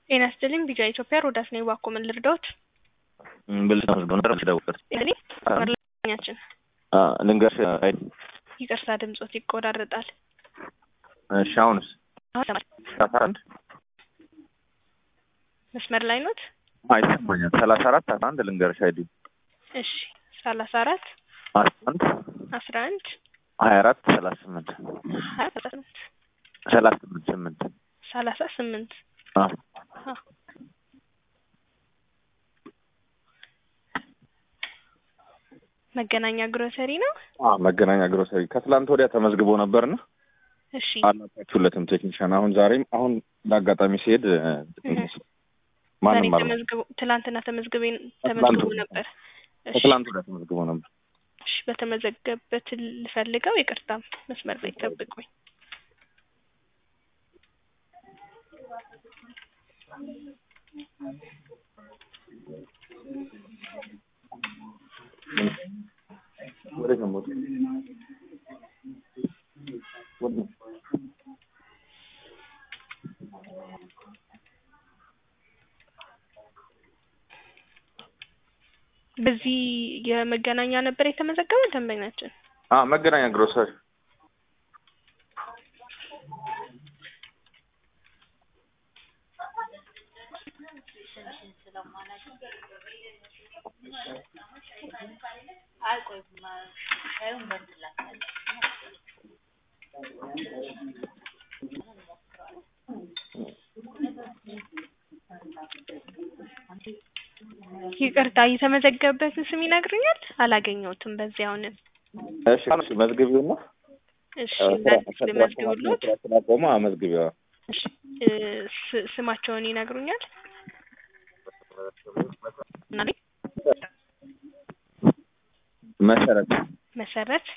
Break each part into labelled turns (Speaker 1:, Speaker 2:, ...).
Speaker 1: ጤና ይስጥልኝ ቢጃ ኢትዮጵያ ሮዳስ ነኝ። እባክዎ ምን ልርዳዎት?
Speaker 2: ብልጽ መስገው ነበር ደውበት
Speaker 1: እኔ መርለኛችን
Speaker 2: ልንገርሽ። አይ
Speaker 1: ይቅርታ ድምጾት ይቆራረጣል።
Speaker 2: እሺ አሁንስ አስራ አንድ
Speaker 1: መስመር ላይ ኖት?
Speaker 2: አይሰማኛል። ሰላሳ አራት አስራ አንድ ልንገርሽ። አይዲ
Speaker 1: እሺ ሰላሳ አራት
Speaker 2: አስራ አንድ
Speaker 1: አስራ አንድ
Speaker 2: ሀያ አራት ሰላሳ ስምንት
Speaker 1: ሀያ ሰላሳ ስምንት
Speaker 2: ሰላሳ ስምንት ስምንት
Speaker 1: ሰላሳ ስምንት
Speaker 2: አዎ
Speaker 1: አዎ። መገናኛ ግሮሰሪ ነው።
Speaker 2: አዎ መገናኛ ግሮሰሪ ከትላንት ወዲያ ተመዝግቦ ነበርና
Speaker 1: እሺ
Speaker 2: አላጣችሁለትም ቴክኒሻን። አሁን ዛሬም አሁን ለአጋጣሚ ሲሄድ
Speaker 1: ዛሬ
Speaker 2: ማንም አለ
Speaker 1: ተመዝግቦ ትላንትና ተመዝግቤ ተመዝግቦ ነበር። እሺ
Speaker 2: ከትላንት ወዲያ ተመዝግቦ ነበር።
Speaker 1: እሺ በተመዘገበት ልፈልገው። ይቅርታ መስመር ላይ ጠብቁኝ።
Speaker 2: ወዴት ነው የምወጣው? ወዴት ነው?
Speaker 1: በዚህ የመገናኛ ነበር የተመዘገበ ደንበኛችን።
Speaker 2: አዎ መገናኛ ግሮሰሪ
Speaker 1: ይቅርታ የተመዘገበበትን ስም ይነግሩኛል? አላገኘሁትም። በዚህ አሁንም
Speaker 2: እሺ እሺ መዝግቢውና
Speaker 1: እሺ እንዳዲስ ልመዝግብሎት።
Speaker 2: ስላቆመ መዝግቢዋ
Speaker 1: እሺ እ ስ- ስማቸውን ይነግሩኛል? እና
Speaker 2: መሰረት
Speaker 1: መሰረት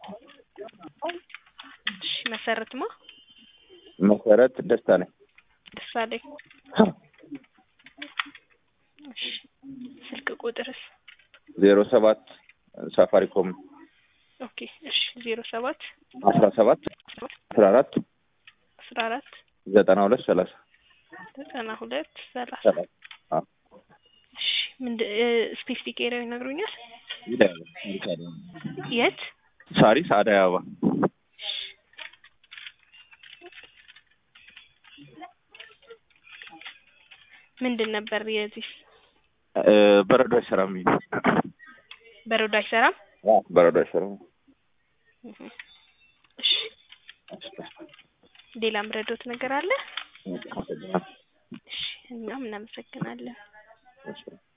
Speaker 1: እሺ መሰረትማ
Speaker 2: መሰረት ደስታ ነኝ።
Speaker 1: ደሳለኝ እሺ ስልክ ቁጥርስ?
Speaker 2: ዜሮ ሰባት ሳፋሪኮም
Speaker 1: ኦኬ እሺ ዜሮ ሰባት
Speaker 2: አስራ ሰባት አስራ አራት
Speaker 1: አስራ አራት
Speaker 2: ዘጠና ሁለት ሰላሳ
Speaker 1: ዘጠና ሁለት ሰላሳ
Speaker 2: ሰላሳ አዎ
Speaker 1: እሺ ምንድን ስፔሲፊክ ኤሪያው ይነግሩኛል?
Speaker 2: ይላል። ሳሪስ አደይ አበባ
Speaker 1: የት?
Speaker 2: ሳሪስ አደይ አበባ
Speaker 1: ምንድን ነበር የዚህ
Speaker 2: እ በረዶ አይሰራም።
Speaker 1: በረዶ አይሰራም?
Speaker 2: አዎ በረዶ አይሰራም።
Speaker 1: እህ። እሺ ሌላ ምረዶት ነገር አለ? እሺ እኛም እናመሰግናለን።
Speaker 2: እሺ